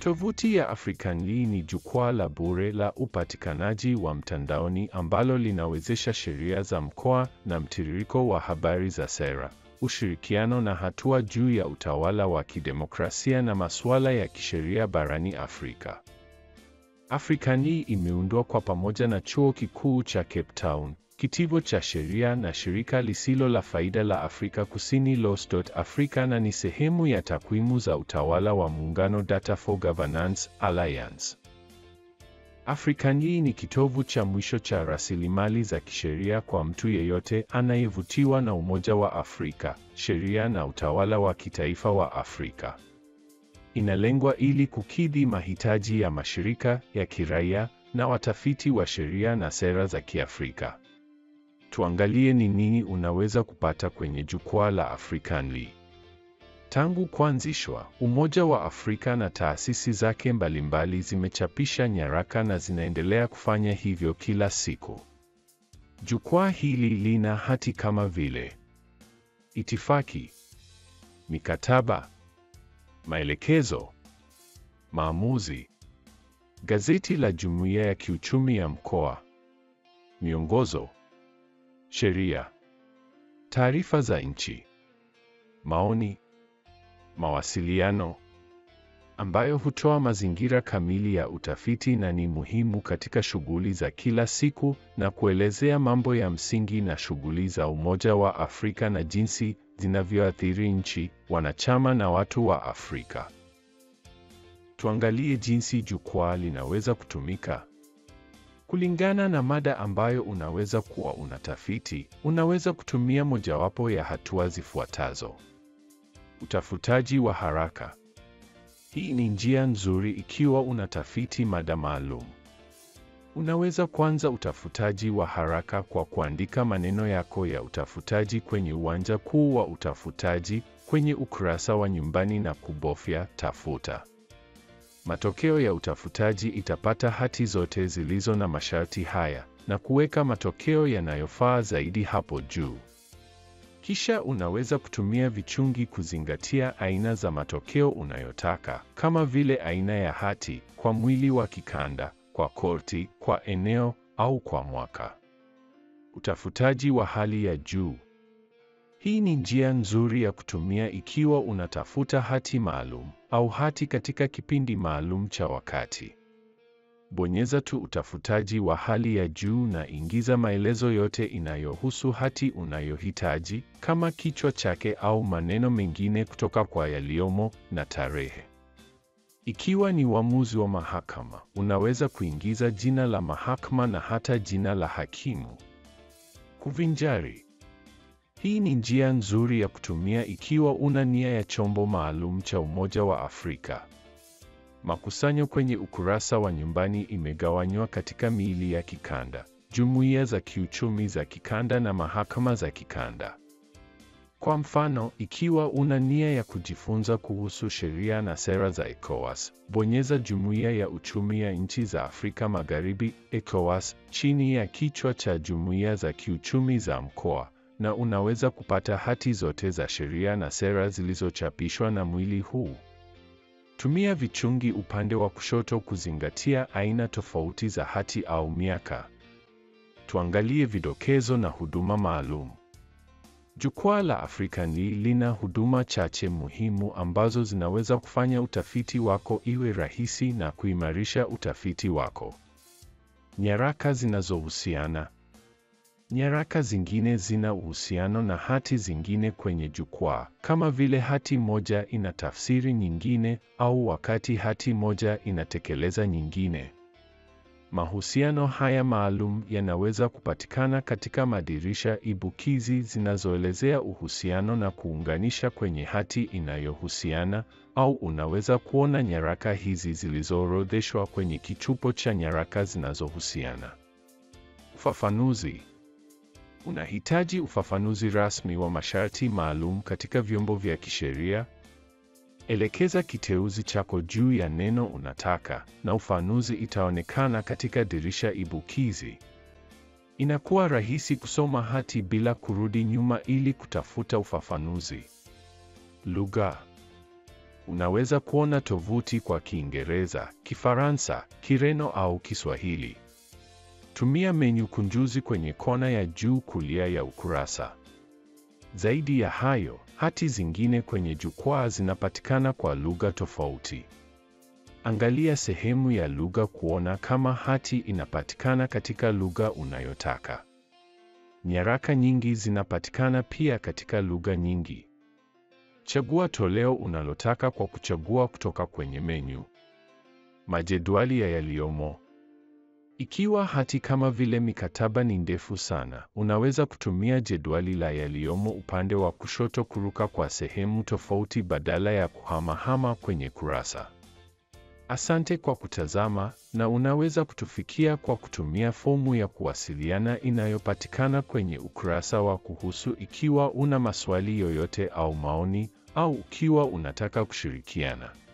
Tovuti ya Africanly ni jukwaa la bure la upatikanaji wa mtandaoni ambalo linawezesha sheria za mkoa na mtiririko wa habari za sera, ushirikiano na hatua juu ya utawala wa kidemokrasia na masuala ya kisheria barani Afrika. Africanly imeundwa kwa pamoja na Chuo Kikuu cha Cape Town, Kitivo cha Sheria na shirika lisilo la faida la Afrika Kusini Laws.Africa na ni sehemu ya takwimu za utawala wa muungano Data for Governance Alliance. Africanly ni kitovu cha mwisho cha rasilimali za kisheria kwa mtu yeyote anayevutiwa na Umoja wa Afrika, sheria na utawala wa kitaifa wa Afrika. Inalengwa ili kukidhi mahitaji ya mashirika ya kiraia na watafiti wa sheria na sera za Kiafrika. Tuangalie ni nini unaweza kupata kwenye jukwaa la Africanly. Tangu kuanzishwa, Umoja wa Afrika na taasisi zake mbalimbali zimechapisha nyaraka na zinaendelea kufanya hivyo kila siku. Jukwaa hili lina hati kama vile itifaki, mikataba, maelekezo, maamuzi, gazeti la Jumuiya ya Kiuchumi ya Mkoa, miongozo, sheria, taarifa za nchi, maoni, mawasiliano, ambayo hutoa mazingira kamili ya utafiti na ni muhimu katika shughuli za kila siku na kuelezea mambo ya msingi na shughuli za Umoja wa Afrika na jinsi zinavyoathiri nchi, wanachama na watu wa Afrika. Tuangalie jinsi jukwaa linaweza kutumika. Kulingana na mada ambayo unaweza kuwa unatafiti, unaweza kutumia mojawapo ya hatua zifuatazo. Utafutaji wa haraka. Hii ni njia nzuri ikiwa unatafiti mada maalum. Unaweza kuanza utafutaji wa haraka kwa kuandika maneno yako ya utafutaji kwenye uwanja kuu wa utafutaji kwenye ukurasa wa nyumbani na kubofya tafuta. Matokeo ya utafutaji itapata hati zote zilizo na masharti haya na kuweka matokeo yanayofaa zaidi hapo juu. Kisha unaweza kutumia vichungi kuzingatia aina za matokeo unayotaka, kama vile aina ya hati, kwa mwili wa kikanda, kwa korti, kwa eneo au kwa mwaka. Utafutaji wa hali ya juu. Hii ni njia nzuri ya kutumia ikiwa unatafuta hati maalum au hati katika kipindi maalum cha wakati. Bonyeza tu utafutaji wa hali ya juu na ingiza maelezo yote inayohusu hati unayohitaji kama kichwa chake au maneno mengine kutoka kwa yaliyomo na tarehe. Ikiwa ni uamuzi wa mahakama, unaweza kuingiza jina la mahakama na hata jina la hakimu. Kuvinjari. Hii ni njia nzuri ya kutumia ikiwa una nia ya chombo maalum cha Umoja wa Afrika. Makusanyo kwenye ukurasa wa nyumbani imegawanywa katika miili ya kikanda, jumuiya za kiuchumi za kikanda na mahakama za kikanda. Kwa mfano, ikiwa una nia ya kujifunza kuhusu sheria na sera za ECOWAS, bonyeza Jumuiya ya Uchumi ya Nchi za Afrika Magharibi, ECOWAS, chini ya kichwa cha Jumuiya za Kiuchumi za Mkoa, na unaweza kupata hati zote za sheria na sera zilizochapishwa na mwili huu. Tumia vichungi upande wa kushoto kuzingatia aina tofauti za hati au miaka. Tuangalie vidokezo na huduma maalum. Jukwaa la Africanly lina huduma chache muhimu ambazo zinaweza kufanya utafiti wako iwe rahisi na kuimarisha utafiti wako. Nyaraka zinazohusiana. Nyaraka zingine zina uhusiano na hati zingine kwenye jukwaa, kama vile hati moja ina tafsiri nyingine au wakati hati moja inatekeleza nyingine. Mahusiano haya maalum yanaweza kupatikana katika madirisha ibukizi zinazoelezea uhusiano na kuunganisha kwenye hati inayohusiana, au unaweza kuona nyaraka hizi zilizoorodheshwa kwenye kichupo cha nyaraka zinazohusiana. Ufafanuzi. Unahitaji ufafanuzi rasmi wa masharti maalum katika vyombo vya kisheria? Elekeza kiteuzi chako juu ya neno unataka na ufafanuzi itaonekana katika dirisha ibukizi. Inakuwa rahisi kusoma hati bila kurudi nyuma ili kutafuta ufafanuzi. Lugha. Unaweza kuona tovuti kwa Kiingereza, Kifaransa, Kireno au Kiswahili. Tumia menyu kunjuzi kwenye kona ya juu kulia ya ukurasa. Zaidi ya hayo, hati zingine kwenye jukwaa zinapatikana kwa lugha tofauti. Angalia sehemu ya lugha kuona kama hati inapatikana katika lugha unayotaka. Nyaraka nyingi zinapatikana pia katika lugha nyingi. Chagua toleo unalotaka kwa kuchagua kutoka kwenye menyu. Majedwali ya yaliyomo. Ikiwa hati kama vile mikataba ni ndefu sana, unaweza kutumia jedwali la yaliyomo upande wa kushoto kuruka kwa sehemu tofauti badala ya kuhamahama kwenye kurasa. Asante kwa kutazama na unaweza kutufikia kwa kutumia fomu ya kuwasiliana inayopatikana kwenye ukurasa wa kuhusu ikiwa una maswali yoyote au maoni au ukiwa unataka kushirikiana.